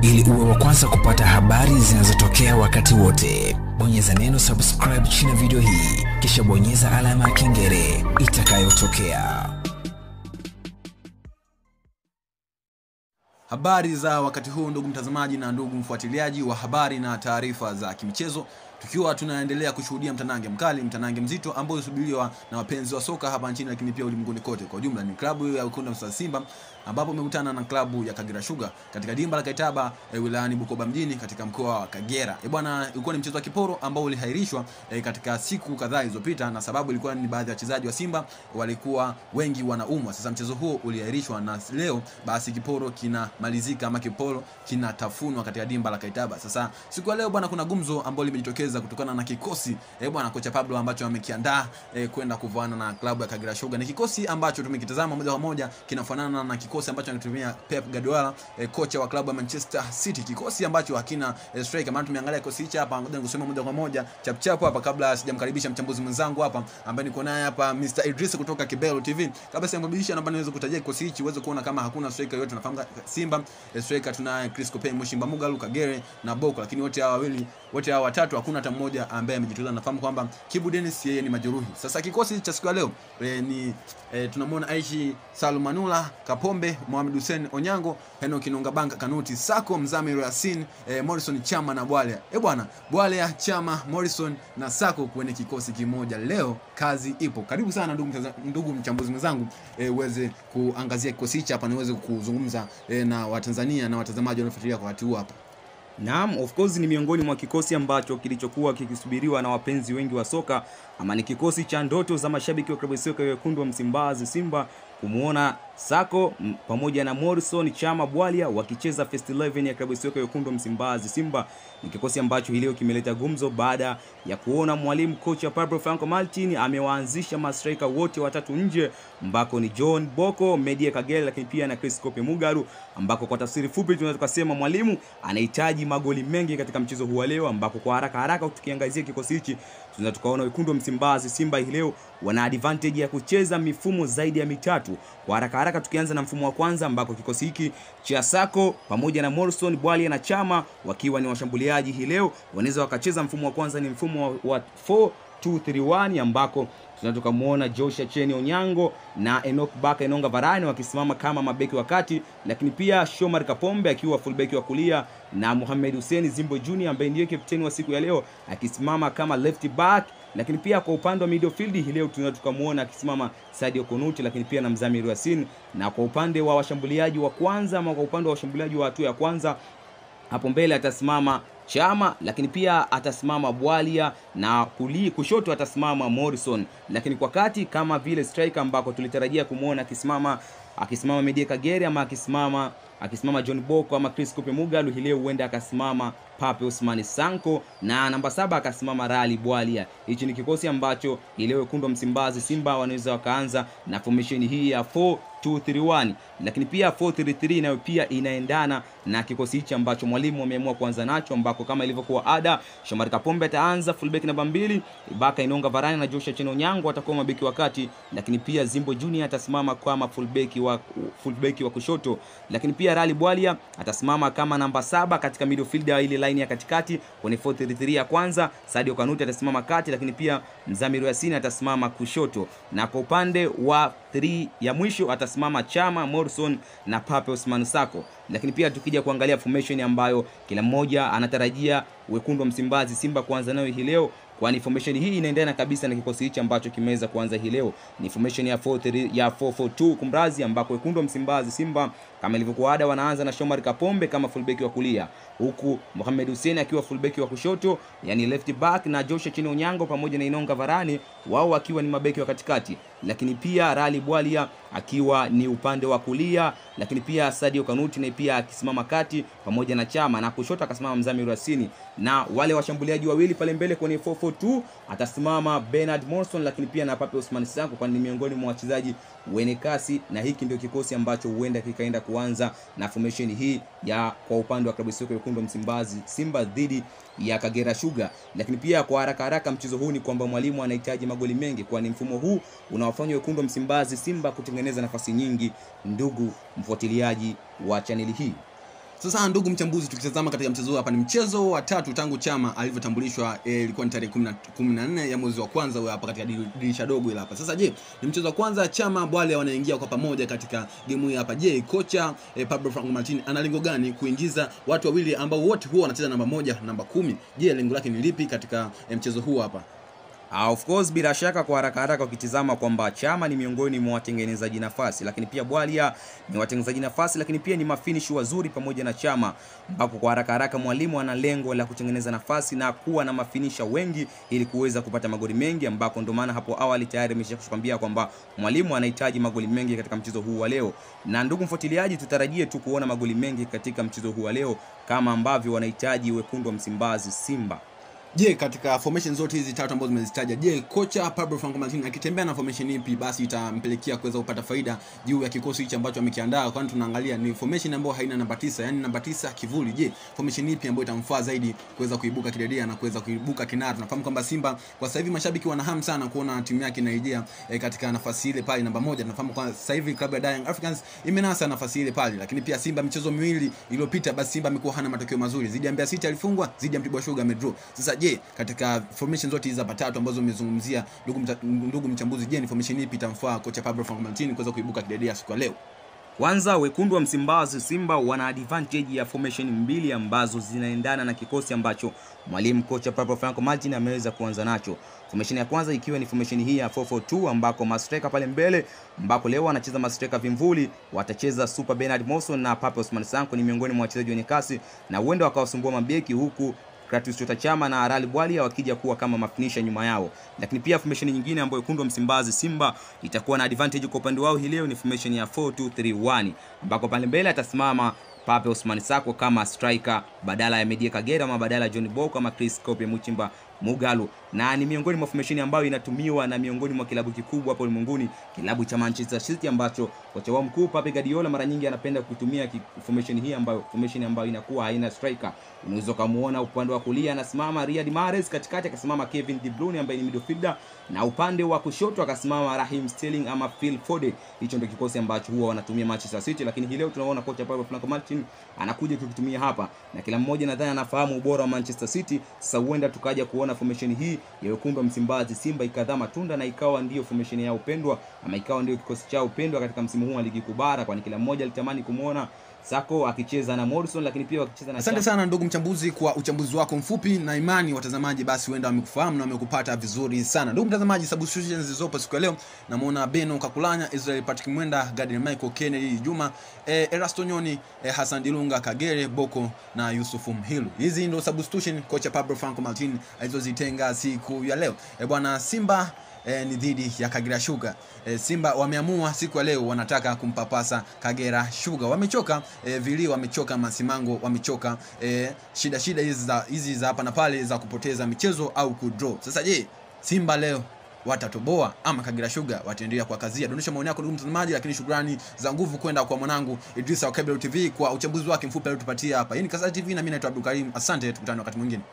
ili uwe wa kwanza kupata habari zinazotokea wakati wote. Bonyeza neno subscribe chini ya video hii, kisha bonyeza alama ya kengele itakayotokea. Habari za wakati huu ndugu mtazamaji na ndugu mfuatiliaji wa habari na taarifa za kimichezo, tukiwa tunaendelea kushuhudia mtanange mkali, mtanange mzito ambao ulisubiriwa na wapenzi wa soka hapa nchini, lakini pia ulimwenguni kote kwa ujumla. Ni klabu ya Wekundu wa Msimbazi Simba ambapo umekutana na klabu ya Kagera Sugar katika dimba la Kaitaba e, wilayani Bukoba mjini katika mkoa wa Kagera. E bwana, ulikuwa ni mchezo wa kiporo ambao ulihairishwa e, katika siku kadhaa zilizopita, na sababu ilikuwa ni baadhi ya wachezaji wa Simba walikuwa wengi wanaumwa. Sasa mchezo huo ulihairishwa na leo basi kiporo kinamalizika ama kiporo kinatafunwa katika dimba la Kaitaba. Sasa siku ya leo bwana, kuna gumzo ambalo limejitokeza kutokana na kikosi e, bwana kocha Pablo ambacho amekiandaa e, kwenda kuvaana na klabu ya Kagera Sugar. Ni kikosi ambacho tumekitazama moja kwa moja kinafanana na kikosi ambacho anatumia Pep Guardiola e, kocha wa klabu ya Manchester City, kikosi ambacho hakina e, striker. Maana tumeangalia kikosi hichi hapa, ngoja nikusome moja kwa moja chap chap hapa, kabla sijamkaribisha mchambuzi mwenzangu hapa ambaye niko naye hapa Mr Idris kutoka Kibelo TV. Kabla sijamkaribisha, naomba niweze kutajia kikosi hichi uweze kuona kama hakuna striker yote. Nafahamu Simba e, striker tunaye Chris Cope, Mushimba Mugalu, Kagere na Boko, lakini wote hawa wawili wote hawa watatu hakuna hata mmoja ambaye amejitolea. Nafahamu kwamba Kibu Dennis yeye ni majeruhi. Sasa kikosi cha siku ya leo e, ni e, tunamwona Aishi Salumanula Kapombe, Mohamed Hussein Onyango, Henok Nungabanga, Kanuti Sako, Mzamiru Yasin, e, Morrison Chama na Bwalya. Eh bwana, Bwalya, Chama, Morrison na Sako kwenye kikosi kimoja. Leo kazi ipo. Karibu sana ndugu, ndugu mchambuzi mwenzangu e, uweze kuangazia kikosi hichi hapa niweze kuzungumza e, na Watanzania na watazamaji wanaofuatilia kwa wakati huu hapa. Naam, of course ni miongoni mwa kikosi ambacho kilichokuwa kikisubiriwa na wapenzi wengi wa soka, ama ni kikosi cha ndoto za mashabiki wa klabu ya soka ya wekundu wa Msimbazi Simba kumwona Sako m, pamoja na Morrison Chama Bwalya wakicheza first 11 ya klabu ya soka ya wekundu wa Msimbazi Simba. Ni kikosi ambacho hii leo kimeleta gumzo baada ya kuona mwalimu kocha Pablo Franco Martin amewaanzisha mastrika wote watatu nje, ambako ni John Boko, Media Kagere, lakini pia na Chris Kope Mugaru, ambako kwa tafsiri fupi tunaweza kusema mwalimu anahitaji magoli mengi katika mchezo huu wa leo, ambako kwa haraka haraka tukiangazia kikosi hichi tunaweza tukaona wekundu wa Msimbazi Simba hii leo wana advantage ya kucheza mifumo zaidi ya mitatu. Kwa haraka haraka tukianza na mfumo wa kwanza ambako kikosi hiki cha Sako pamoja na Morrison Bwalya na Chama wakiwa ni washambuliaji hii leo wanaweza wakacheza mfumo wa kwanza ni mfumo wa 4-2-3-1 ambako tunaweza tukamwona Joshua Cheni Onyango na Enoch Baka Enonga Varane wakisimama kama mabeki wa kati, lakini pia Shomar Kapombe akiwa fullback wa kulia na Mohamed Hussein Zimbo Junior ambaye ndiye kapteni wa siku ya leo akisimama kama left back lakini pia kwa upande wa midfield hii leo tunaweza tukamwona akisimama Sadio Konuti, lakini pia na Mzamiru Yasin, na kwa upande wa washambuliaji wa kwanza ama kwa upande wa washambuliaji wa hatua ya kwanza hapo mbele atasimama Chama, lakini pia atasimama Bwalya na kuli, kushoto atasimama Morrison, lakini kwa kati kama vile striker ambako tulitarajia kumwona akisimama akisimama Media Kagere ama akisimama akisimama John Boko ama Chris Kope Mugalu, hii leo huenda akasimama Pape Ousmane Sanko na namba saba akasimama Rali Bwalya. Hichi ni kikosi ambacho ileo wekundu wa Msimbazi Simba wanaweza wakaanza na formation hii ya 4-2-3-1, lakini pia 4-3-3 nayo pia inaendana na kikosi hichi ambacho mwalimu ameamua kuanza nacho, ambako kama ilivyokuwa ada, Shomari Kapombe ataanza fullback namba mbili, Ibaka Inonga Varane na Joshua Cheno Nyango atakuwa mabeki wa kati, lakini pia Zimbo Junior atasimama kama fullback wa fullback wa kushoto, lakini pia Rali Bwalya atasimama kama namba saba katika midfield ya ile line ya katikati kwenye 4-3-3 ya kwanza. Sadio Kanuti atasimama kati, lakini pia Mzamiru Yasini atasimama kushoto, na kwa upande wa 3 ya mwisho atasimama Chama, Morrison na Pape Ousmane Sako. Lakini pia tukija kuangalia formation ambayo kila mmoja anatarajia wekundu wa Msimbazi Simba kuanza nayo hii leo kwani formation hii inaendana kabisa na kikosi hichi ambacho kimeweza kuanza hii leo. Ni formation ya 4-3 ya 4-4-2 kumrazi, ambako wekundu wa Msimbazi Simba kama ilivyokuwa ada wanaanza na Shomari Kapombe kama fullback wa kulia, huku Mohamed Hussein akiwa fullback wa kushoto, yani left back, na Joshua Chini Onyango pamoja na Inonga Varane wao wakiwa ni mabeki wa katikati, lakini pia Rali Bwalia akiwa ni upande wa kulia, lakini pia Sadio Kanuti naye pia akisimama kati pamoja na Chama, na kushoto akasimama Mzamiru Yasini, na wale washambuliaji wawili pale mbele kwenye 442 atasimama Bernard Morrison, lakini pia na Pape Ousmane Sanko, kwani ni miongoni mwa wachezaji wenye kasi, na hiki ndio kikosi ambacho huenda kikaenda kuanza na formation hii ya kwa upande wa klabu ya soka wekundu wa Msimbazi Simba dhidi ya Kagera Sugar. Lakini pia kwa haraka haraka mchezo huu ni kwamba mwalimu anahitaji magoli mengi, kwani mfumo huu unawafanya wekundu wa Msimbazi Simba kutengeneza nafasi nyingi. Ndugu mfuatiliaji wa chaneli hii Sasa ndugu mchambuzi, tukitazama katika mchezo huu hapa, ni mchezo wa tatu tangu Chama alivyotambulishwa, eh, ilikuwa ni tarehe 14 ya mwezi wa kwanza huyo hapa katika dirisha dogo ile hapa. Sasa je, ni mchezo wa kwanza Chama Bwale wanaingia kwa pamoja katika game hii hapa. Je, kocha eh, Pablo Franco Martin ana lengo gani kuingiza watu wawili ambao wote huwa wanacheza namba moja, namba kumi? Je, lengo lake ni lipi katika eh, mchezo huu hapa? Uh, of course bila shaka kwa haraka haraka ukitizama kwamba Chama ni miongoni mwa watengenezaji nafasi, lakini pia Bwalia ni watengenezaji nafasi, lakini pia ni mafinishi wazuri pamoja na Chama, ambapo kwa haraka haraka mwalimu ana lengo la kutengeneza nafasi na kuwa na mafinisha wengi ili kuweza kupata magoli mengi, ambako ndio maana hapo awali tayari ameshakwambia kwamba mwalimu anahitaji magoli mengi katika mchezo huu wa leo. Na ndugu mfuatiliaji, tutarajie tu kuona magoli mengi katika mchezo huu wa leo kama ambavyo wanahitaji wekundu wa Msimbazi Simba. Je, katika formation zote hizi tatu ambazo zimezitaja, je, kocha Pablo Franco Martin akitembea na formation ipi basi itampelekea kuweza kupata faida juu ya kikosi hichi ambacho amekiandaa? Kwani tunaangalia ni formation ambayo haina namba tisa, yani namba tisa kivuli. Je, formation ipi ambayo itamfaa zaidi kuweza kuibuka kidedea na kuweza kuibuka kinara? Tunafahamu kwamba Simba kwa sasa hivi mashabiki wana hamu sana kuona timu yake inaingia e, katika nafasi ile pale namba moja. Tunafahamu kwa sasa hivi klabu ya Young Africans imenasa nafasi ile pale, lakini pia Simba michezo miwili iliyopita, basi Simba amekuwa hana matokeo mazuri. Zidi ya Mbeya City alifungwa, zidi ya Mtibwa Sugar amedraw. Sasa je, katika formation zote hizi hapa tatu ambazo umezungumzia ndugu, mta, ndugu mchambuzi, je, ni formation ipi itamfaa kocha Pablo Franco Martin kuweza kuibuka kidedea siku ya leo? Kwanza wekundu wa Msimbazi Simba wana advantage ya formation mbili ambazo zinaendana na kikosi ambacho mwalimu kocha Pablo Franco Martin ameweza kuanza nacho. Formation ya kwanza ikiwa ni formation hii ya 442 ambako mastreka pale mbele ambako leo wanacheza mastreka vimvuli, watacheza Super Bernard Morrison na Pape Osman Sanko, ni miongoni mwa wachezaji wenye kasi na huenda wakawasumbua mabeki huku Kratos Chota Chama na Arali Bwalia wakija kuwa kama mafinisha nyuma yao. Lakini pia formation nyingine ambayo wekundu wa Msimbazi Simba itakuwa na advantage kwa upande wao hii leo ni formation ya 4231 ambako pale mbele atasimama Pape Osman Sako kama striker badala ya Media Kagera ama badala ya John Boko ama Chris Kope Muchimba Mugalu, na ni miongoni mwa formation ambayo inatumiwa na miongoni mwa kilabu kikubwa hapo ulimwenguni, kilabu cha Manchester City ambacho kocha wao mkuu Pep Guardiola mara nyingi anapenda kutumia formation hii ambayo formation ambayo inakuwa haina striker. Unaweza kumuona upande wa kulia anasimama Riyad Mahrez, katikati akasimama Kevin De Bruyne ambaye ni midfielder, na upande wa kushoto akasimama Raheem Sterling ama Phil Foden. Hicho ndio kikosi ambacho huwa wanatumia Manchester City, lakini hii leo tunaona kocha Pablo Franco Martin anakuja kukitumia hapa, na kila mmoja nadhani anafahamu ubora wa Manchester City. Sasa huenda tukaja kuona formation hii ya wekundu wa Msimbazi Simba ikadhaa matunda na ikawa ndiyo formation yao pendwa ama ikawa ndiyo kikosi chao pendwa katika msimu huu wa ligi kuu bara, kwani kila mmoja alitamani kumuona Sako akicheza na Morrison lakini pia wakicheza na Asante sana ndugu mchambuzi kwa uchambuzi wako mfupi, na imani watazamaji basi huenda wamekufahamu na wamekupata vizuri sana. Ndugu mtazamaji, substitutions zilizopo siku ya leo, namuona Beno Kakulanya, Israel Patrick Mwenda, Gadiel Michael, Kennedy Juma, eh, Erasto Nyoni, eh, Hassan Dilunga, Kagere Boko na Yusuf Mhilu. Hizi ndio substitution kocha Pablo Franco Martin alizozitenga siku ya leo. Eh, bwana Simba E, ni dhidi ya Kagera Sugar. E, Simba wameamua siku ya leo wanataka kumpapasa Kagera Sugar. Wamechoka e, vilio, wamechoka masimango, wamechoka e, shida shida hizi za hizi za hapa na pale za kupoteza michezo au kudraw. Sasa je, Simba leo watatoboa ama Kagera Sugar wataendelea kwa kazia? Dondosha maoni yako ndugu mtazamaji, lakini shukrani za nguvu kwenda kwa mwanangu Idrisa wa Kebel TV kwa uchambuzi wake mfupi aliotupatia hapa. Hii ni Kasari TV na mimi naitwa Abdul Karim. Asante, tukutane wakati mwingine.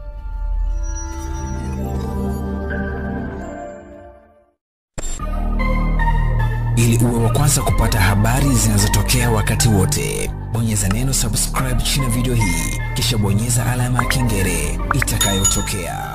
Ili uwe wa kwanza kupata habari zinazotokea wakati wote, bonyeza neno subscribe chini ya video hii, kisha bonyeza alama ya kengele itakayotokea.